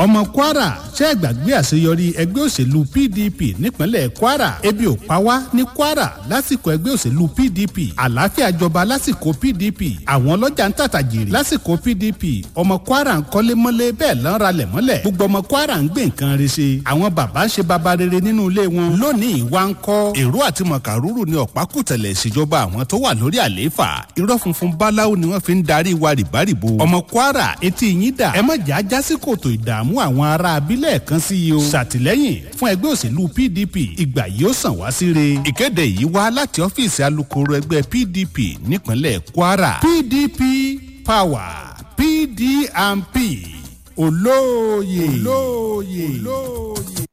ọmọ kwara ṣe é gbàgbé àṣeyọrí ẹgbẹ́ òṣèlú pdp nípínlẹ̀ kwara ebi ò pa wá ní kwara lásìkò ẹgbẹ́ òṣèlú pdp àlàáfíà jọba lásìkò pdp àwọn ọlọ́jà ń tàtà jèrè lásìkò pdp ọmọ kwara ń kọ́lé mọ́lé bẹ́ẹ̀ lọ́n ralẹ̀ mọ́lẹ̀ gbogbo ọmọ kwara ń gbé nǹkan re ṣe àwọn bàbá ń ṣe baba rere nínú ilé wọn lónìí wá ń kọ́ èrò àti mọ̀kàrúrù ní ọ̀pákùtẹ̀lẹ̀ ìṣèjọba àwọn tó wà lórí àlééfà irọ́ funfun báláwo ni wọ́n fi ń darí wa rìbárìbò ọmọ kwara etí yín dà ẹ má jà á já sí kòtò ìdààmú àwọn ará abílẹ̀ kan sí i o ṣàtìlẹ́yìn fún ẹgbẹ́ òṣèlú pdp ìgbà yìí ó sàn wá síre ìkéde yìí wá láti ọ́fíìsì alukoro ẹgbẹ́ pdp nípínlẹ̀ kwara pdp power pdmp olóòye olóòye olóòye.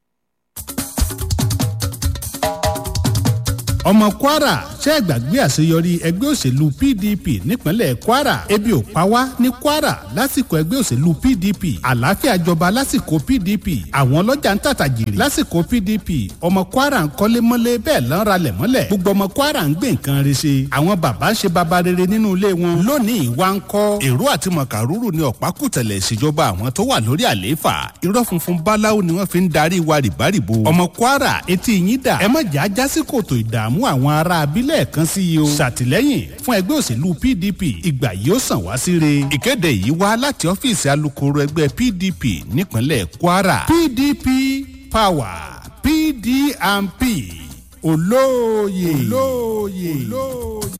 ọmọ kwara ṣe é gbàgbé àṣeyọrí ẹgbẹ́ òṣèlú pdp nípínlẹ̀ kwara ebi ò pa wá ní kwara lásìkò ẹgbẹ́ òṣèlú pdp àlàáfíà jọba lásìkò pdp àwọn ọlọ́jà ń tàtà jèrè lásìkò pdp ọmọ kwara ń kọ́lé mọ́lé bẹ́ẹ̀ lọ́n ralẹ̀ mọ́lẹ̀ gbogbo ọmọ kwara ń gbé nǹkan re ṣe àwọn bàbá ń ṣe baba rere nínú ilé wọn lónìí wá ń kọ́ èrò àti mọ̀kàrúrù ní ọ̀pákùtẹ̀lẹ̀ ìṣèjọba àwọn tó wà lórí àlééfà irọ́ funfun báláwo ni wọ́n fi ń darí wa rìbárìbò ọmọ kwara etí yín dà ẹ má jà á já sí kòtò ìdààmú àwọn ará abílẹ̀ kan sí i o ṣàtìlẹ́yìn fún ẹgbẹ́ òṣèlú pdp ìgbà yìí ó sàn wá síre ìkéde yìí wá láti ọ́fíìsì alukoro ẹgbẹ́ pdp nípínlẹ̀ kwara pdp power pdmp olóòye olóòye olóòye.